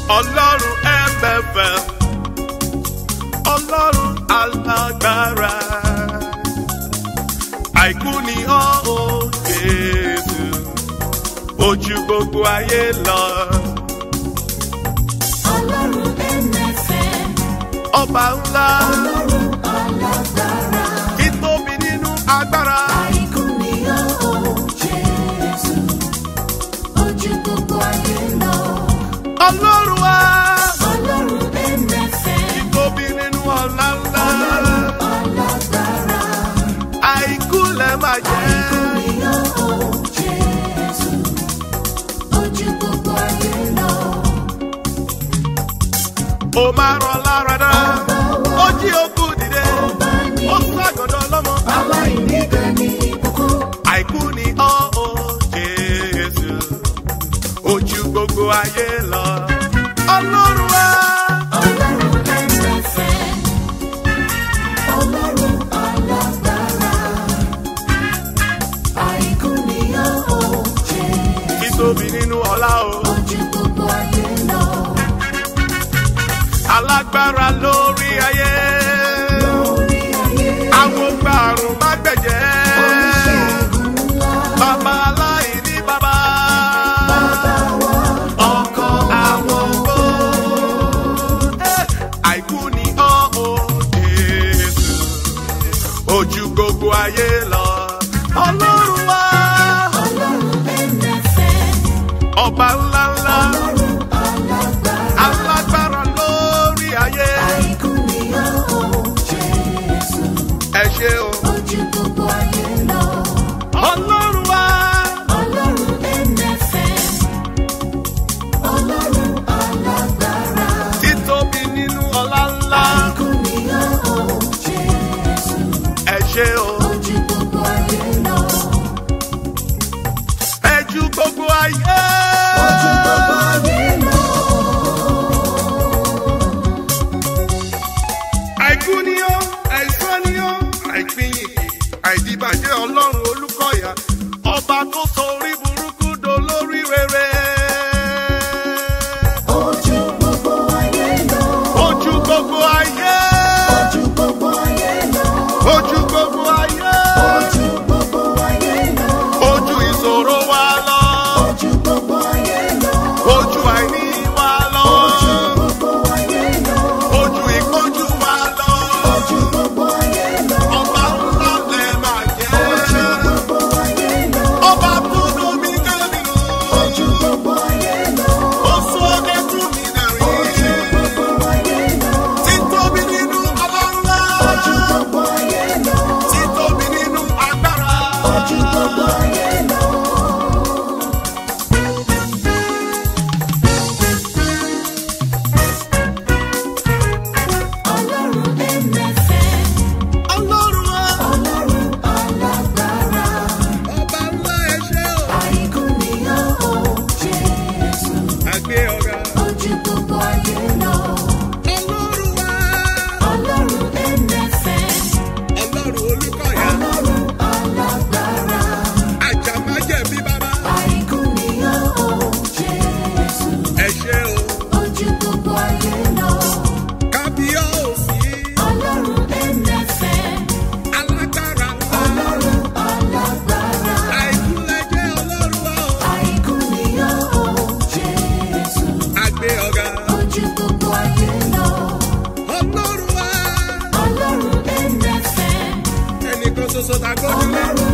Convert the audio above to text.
ọlọ́run ẹ̀mẹ̀fẹ̀ ọlọ́run alágbára àìkú ni ọ́ ò Jésù ojú gbogbo ayé lọ Ọlọ́run ẹ̀mẹ̀fẹ̀, ọba ńlá Ọlọ́run alágbára, ìtóbi nínú agbára àìkú ni ó Jésù, ojú gbogbo ayé lọ. ọlọ́run wa Ọlọ́run ẹ̀mẹ̀fẹ̀, ìtóbi nínú ọlá ńlá Ọlọ́run alágbára, àìkú lẹ máa jẹ́. àìkú ni ó Jésù, ojú gbogbo ayé lọ. ó máa rán lára dá ó jí okú dìde Ọba ní ó ságọ̀dọ̀ lọ́mọ. aláìníbẹ̀ ní ìbùkún. àìkú ni ọ́ ó Jésù ojú gbogbo ayé lọ. ọlọ́run wa Ọlọ́run ẹ̀mẹ̀fẹ̀, Ọlọ́run alágbára, àìkú ni ó Jésù, ìtóbi nínú ọlá o. ojú gbogbo ayé lọ. alágbára lórí ayé. Lórí ayé, àwọn gbàrún má gbẹ̀jẹ́. oníṣègùn ńlá, bàbá aláìní bàbá. bàbá wa, ọkọ àwọn ògbó. Eh, àìkú ni ọ́ ò Jésù ojú gbogbo ayé lọ. ọlọ́run wa Ọlọ́run ẹ̀mẹ̀fẹ̀, ọba ńlá ńlá Ọlọ́run alágbára, alágbára lórí ayé. àìkú ni ó Jésù, ẹ ṣé o. ojú gbogbo ayé lọ. ọlọ́run wa Ọlọ́run ẹ̀mẹ̀fẹ̀, Ọlọ́run alágbára, títóbi nínú ọlá ńlá. àìkú ni ó Jésù, ẹ ṣé o. ojú gbogbo ayé lọ. ẹ ju gbogbo ayé. Ojú gbogbo ayé lọ. àìkú ni ó àìsàn ni ó àìpínyìnkì àìdìbàjẹ́ ọlọ́run olúkọ̀yà ọba tó sọ orí burúkú dolórí rere. Ojú gbogbo ayé lọ. ojú gbogbo ayé. Ojú gbogbo ayé lọ. ojú gbogbo ayé. Ojú gbogbo ayé lọ. ojú ìṣòro wa lọ. Ojú gbogbo ayé lọ. ojú àìní wa lọ. Ojú gbogbo ayé lọ. ojú ìpọ́njú wa lọ. Ojú gbogbo ayé lọ. ọba ńlá lẹ máa Ojú jẹ́. gbogbo ayé lọ. ọba tó domi kẹ́mi o. Ojú gbogbo ayé lọ. ó sọ ọ́ tún mi dàrí. Ojú gbogbo ayé lọ. títóbi nínú ọlọ́lá. Ojú gbogbo ayé lọ. títóbi nínú agbára. Ojú gbogbo ayé lọ. Ọlọ́run ẹ̀mẹ̀fẹ̀, ọlọ́run wa. Ọlọ́run alágbára, ọba ńlá ẹ ṣé o. àìkú ni ó Jésù, àgbé ọ̀gá. ojú gbogbo ayé lọ. ọlọ́run wa. Ọlọ́run ẹ̀mẹ̀fẹ̀, ọlọ́run olúkọ̀yà. Ọlọ́run alágbára, àjàmájẹ̀bí bàbá. àìkú ni ó Jésù, ẹ ṣé o. ojú gbogbo ayé lọ. kábíyọ̀sí. Ọlọ́run ẹ̀mẹ̀fẹ̀, alágbára ńlá. Ọlọ́run alágbára, àìkúlẹ̀jẹ̀ ọlọ́run wa o. àìkú ni ó Jésù, àgbé ọ̀gá. ojú gbogbo ayé lọ. ọlọ́run wa. Ọlọ́run ẹ̀mẹ̀fẹ̀, ẹnìkan ṣoṣo ta gbójúlé. Ọlọ́run